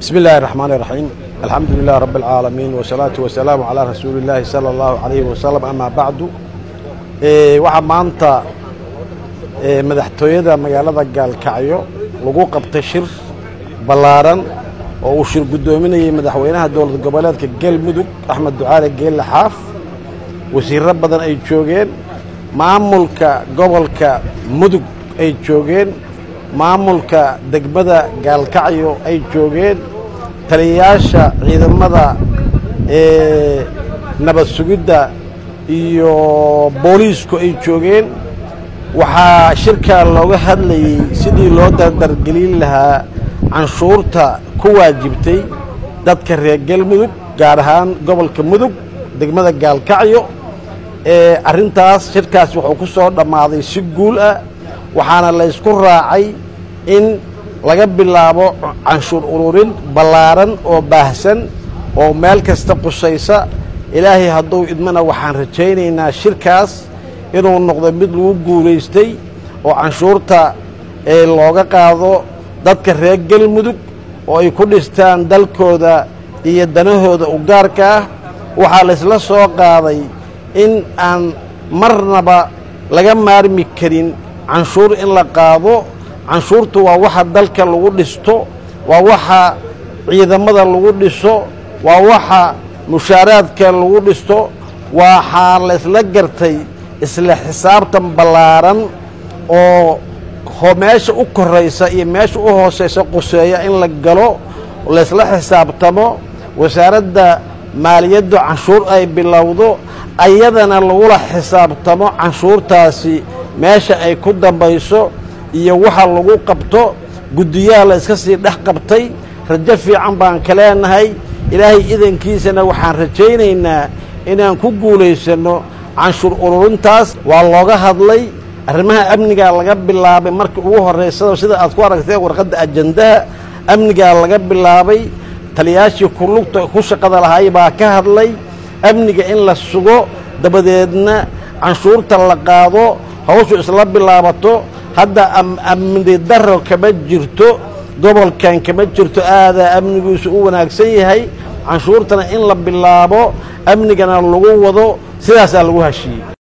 بسم الله الرحمن الرحيم الحمد لله رب العالمين والصلاة والسلام على رسول الله صلى الله عليه وسلم أما بعد waxaa maanta madaxtooyada magaalada gaalkacyo lagu qabtay shir ballaaran oo uu shir guddoominayay madaxweynaha dowlad goboleedka galmudug axmed ducaale geelle xaaf wasiirro badan ay joogeen maamulka gobolka mudug ay joogeen maamulka degmada gaalkacyo ay joogeen taliyayaasha ciidamada nabad sugidda iyo booliisku ay joogeen waxaa shirkaa looga hadlayey sidii loo dardargelin lahaa canshuurta ku waajibtay dadka reer galmudug gaar ahaan gobolka mudug degmada gaalkacyo ee arrintaas shirkaas wuxuu ku soo dhammaaday si guul ah waxaana laysku raacay in laga bilaabo canshuur ururin ballaaran oo baahsan oo meel kasta qusaysa ilaahay hadduu idmana waxaan rajaynaynaa shirkaas inuu noqdo mid lagu guulaystay oo canshuurta ee looga qaado dadka reer galmudug oo ay ku dhistaan dalkooda iyo danahooda u gaarka ah waxaa laysla soo qaaday in aan marnaba laga maarmi karin canshuur in la qaado canshuurtu waa waxa dalka lagu dhisto waa waxa ciidamada lagu dhiso waa waxa mushaaraadka lagu dhisto waxaa laysla gartay isla xisaabtan ballaaran oo meesha u koraysa iyo meesha u hoosaysa quseeya in la galo laysla xisaabtamo wasaaradda maaliyaddu canshuur ay bilowdo ayadana lagula xisaabtamo canshuurtaasi meesha ay ku dambayso iyo waxa lagu qabto guddiyaha la iska sii dhex qabtay rajo fiican baan ka leenahay ilaahay idankiisana waxaan rajaynaynaa inaan ku guulaysanno canshuur ururintaas waa looga hadlay arrimaha amnigaa laga bilaabay markii ugu horraysada sida aad ku aragtee warqadda ajandaha amnigaa laga bilaabay taliyaashii kulugta ku shaqada lahay baa ka hadlay amniga in la sugo dabadeedna canshuurta la qaado hawshu isla bilaabato hadda amni daro kama jirto gobolkan kama jirto aadaa amnigiisu u wanaagsan yahay canshuurtana in la bilaabo amnigana lagu wado sidaasaa lagu heshiiyey